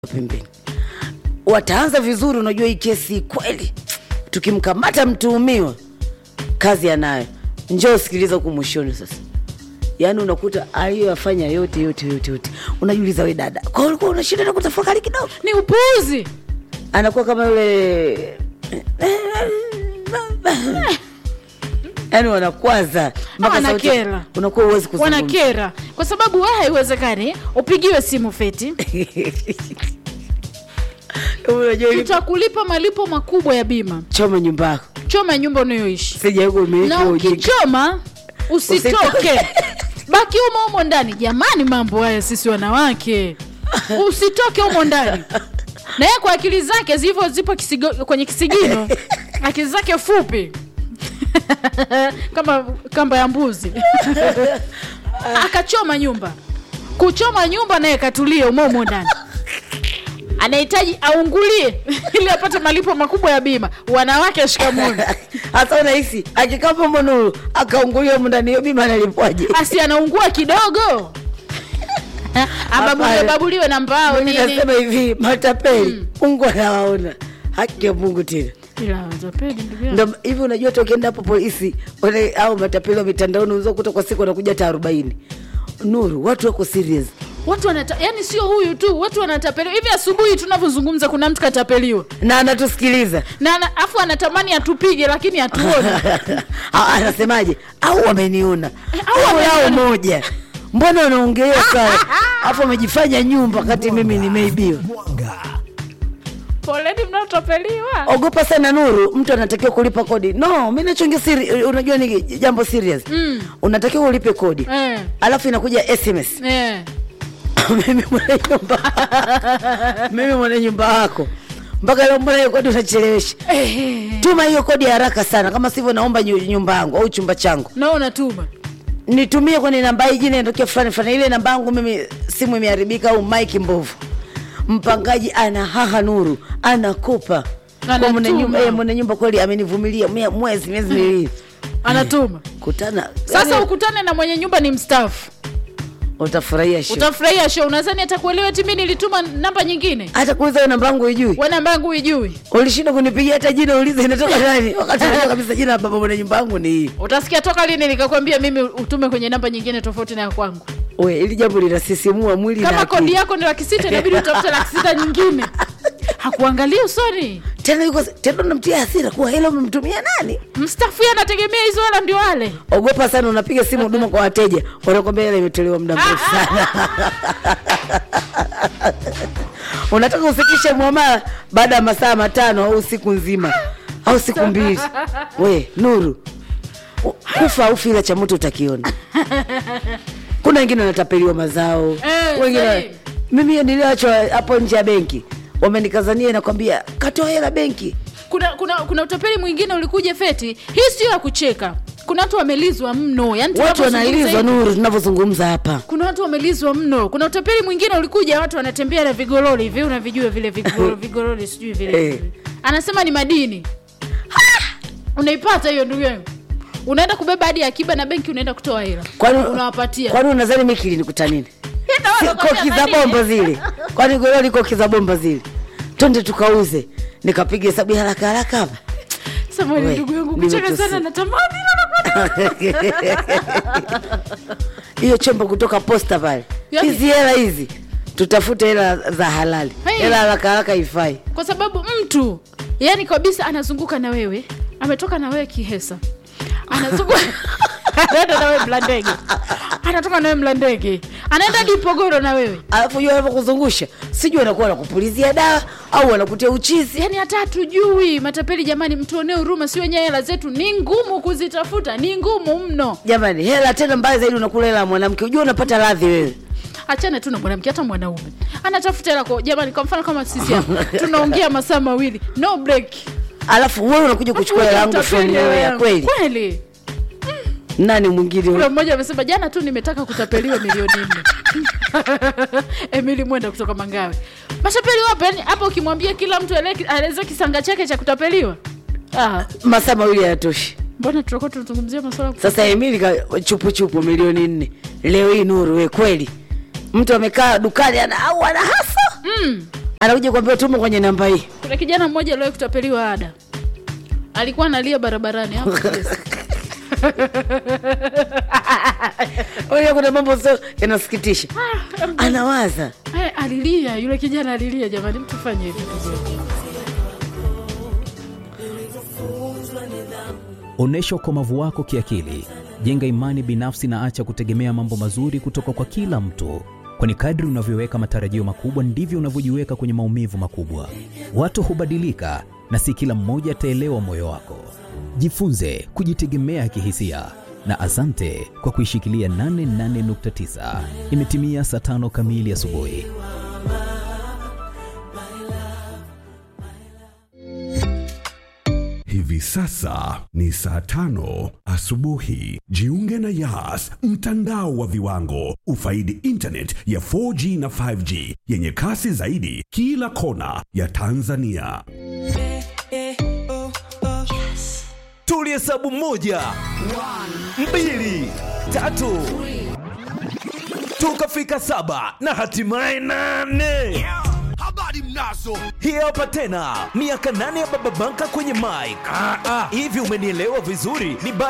pembeni. Wataanza vizuri, unajua hii kesi kweli, tukimkamata mtuhumiwa kazi anayo. Njoo sikiliza huku mwishoni sasa. Yaani unakuta aliyoyafanya yote yote yote yote, unajiuliza we dada, kwa ulikuwa una shida na kutafakari kidogo? ni upuuzi. Anakuwa kama yule yaani wanakwaza mpaka sauti- Wanakera. unakuwa uwezi kuzungumza. Wanakera kwa sababu wewe haiwezekani upigiwe simu feti, Unajua ili tutakulipa malipo makubwa ya bima, choma nyumba yako, choma nyumba unayoishi sijaweka umiliki na wa ujinga. ukichoma usitoke, baki humo humo ndani. Jamani, mambo haya sisi wanawake, usitoke humo ndani. Na yeye kwa akili zake zilivyo zipo kisigo, kwenye kisigino, akili zake fupi kama kamba ya mbuzi akachoma nyumba. Kuchoma nyumba naye katulie umo humo ndani, anahitaji aungulie ili apate malipo makubwa ya bima. Wanawake shikamoni, Hasa unahisi akikaa pombo nuru akaungulia humu ndani, hiyo bima analipwaje? asi anaungua kidogo ababuliwe Hapana. babuliwe na mbao Mimi nini. nasema hivi, matapeli Mungu anawaona, haki ya Mungu tena Ila watapeli, ndugu yangu. ndo hivi. Unajua hata ukienda hapo polisi wale au matapeli wa mitandaoni unaweza kukuta kwa siku wanakuja hata arobaini. Nuru, watu wako serious. watu wanata, yani sio huyu tu, watu wanatapeliwa hivi. Asubuhi tunavyozungumza, kuna mtu katapeliwa na anatusikiliza na ana- afu anatamani atupige, lakini hatuoni. Ah, anasemaje? Au wameniona au au lao wameniona. moja, mbona wanaongelea sana afu wamejifanya nyumba wakati mimi nimeibiwa. Poleni mnaotapeliwa. Ogopa sana Nuru, mtu anatakiwa kulipa kodi. No, mi nachonge siri, unajua ni jambo serious Mm. unatakiwa ulipe kodi Eh, alafu inakuja SMS eh. mimi mwenye nyumba mimi mwenye nyumba wako mpaka leo, mbona hiyo kodi unachelewesha? Eh, Tuma hiyo kodi haraka sana, kama sivyo naomba nyu- nyumba yangu au chumba changu nao unatuma nitumie kwenye namba hii, jina inatokea fulani fulani. Ile namba yangu mimi simu imeharibika au mike mbovu. Mpangaji ana haha Nuru anakopa kwa mwenye Anatuma. nyumba, eh, mwenye nyumba kweli amenivumilia mwe- mwezi miezi miwili anatuma. kutana. Sasa yani, ukutane na mwenye nyumba ni mstaafu, utafurahia show. utafurahia show. Unadhani atakuelewa eti mimi nilituma namba nyingine? hata kuuliza hiyo namba yangu ijui, Wewe namba yangu huijui, ulishinda kunipigia hata jina, uliza inatoka nani, wakati unajua kabisa jina la baba mwenye nyumba yangu ni hii. utasikia toka lini nikakwambia mimi utume kwenye namba nyingine tofauti na ya kwangu. We, ili jambo linasisimua mwili na Kama akili. kodi yako ni laki sita inabidi utafute laki sita nyingine. Hakuangalia usoni. Tena yuko tena unamtia hasira kuwa hela umemtumia nani? Mstaafu yeye anategemea hizo hela ndio wale. Ogopa sana, unapiga simu huduma kwa wateja, wanakwambia hela imetolewa muda mrefu sana. Unataka ufikishe mwamala baada ya masaa matano au siku nzima au siku mbili. We Nuru, u- kufa au fila cha moto utakiona. Kuna wengine wanatapeliwa mazao, Eh, wengine sahi. mimi hiyo niliachwa hapo nje ya benki, wamenikazania nakwambia, katoa hela benki Kuna kuna kuna utapeli mwingine ulikuja feti. Hii sio ya kucheka. Kuna watu wamelizwa mno. Yaani watu tunavyozungumza wanalizwa hivi, Nuru, tunavyozungumza hapa. Kuna watu wamelizwa mno. Kuna utapeli mwingine ulikuja, watu wanatembea na vigoroli hivi, unavijua vile vigoroli, vigoroli sijui vile. Eh. Anasema ni madini. Unaipata hiyo ndugu yangu. Unaenda kubeba hadi akiba na benki unaenda kutoa hela. Kwani unawapatia. kwani unadhani mimi kilinikuta nini? Ndio Si wanakwambia koki za madini. bomba zile, kwani goroli koki za bomba zile, twende tukauze. Nikapiga hesabu ya haraka haraka hapa Samahani We, ndugu yangu, kucheka nimetusi. sana natamani hiyo chombo kutoka posta pale, Yaani- hizi hela hizi tutafute hela za halali, Hey. hela haraka haraka ifai. kwa sababu mtu yani kabisa anazunguka na wewe ametoka na wewe kihesa anazunguka anaenda na wewe mlandege anatoka na wewe mlandege anaenda hadi Ipogoro na wewe Alafu hiyo wanapokuzungusha, sijui wanakuwa wanakupulizia dawa au wanakutia uchizi. yani hata hatujui matapeli jamani mtuonee huruma si wenyewe hela zetu ni ngumu kuzitafuta ni ngumu mno Jamani, hela tena mbaya zaidi, unakula hela ya mwanamke, ujua unapata radhi wewe. achana tu na mwanamke hata mwanaume anatafuta hela kwa jamani kwa mfano kama sisi hapa tunaongea masaa mawili no break Alafu wewe unakuja kuchukua hela yangu from Utapeli hela nowhere, yangu. kweli? kweli Nani mwingine? kuna mmoja amesema jana tu nimetaka kutapeliwa milioni nne emili mwenda kutoka mangawe matapeli wapo yani hapo ukimwambia kila mtu ele- aeleze kisanga chake cha kutapeliwa ah, Masaa mawili hayatoshi. mbona tutakuwa tunazungumzia masuala Sasa Emili ka chupu chupu milioni nne leo hii. Nuru we kweli, mtu amekaa dukani ana au ana hasa mm. anakuja kuambia tumo kwenye namba hii kuna kijana mmoja aliwahi kutapeliwa ada alikuwa analia barabarani hapo Kiesa. Unajua kuna mambo sio yanasikitisha anawaza Eh, alilia yule kijana alilia jamani mtu fanye hivi Onyesha ukomavu wako kiakili, jenga imani binafsi na acha kutegemea mambo mazuri kutoka kwa kila mtu, kwani kadri unavyoweka matarajio makubwa ndivyo unavyojiweka kwenye maumivu makubwa. Watu hubadilika na si kila mmoja ataelewa moyo wako. Jifunze kujitegemea kihisia na asante kwa kuishikilia 88.9. Imetimia saa tano kamili asubuhi. Hivi sasa ni saa tano asubuhi. Jiunge na Yas, mtandao wa viwango. Ufaidi internet ya 4G na 5G yenye kasi zaidi kila kona ya Tanzania. tulihesabu moja mbili tatu tukafika saba na hatimaye nane habari mnazo hii hapa tena miaka nane ya baba banka kwenye mike hivi umenielewa vizuri ni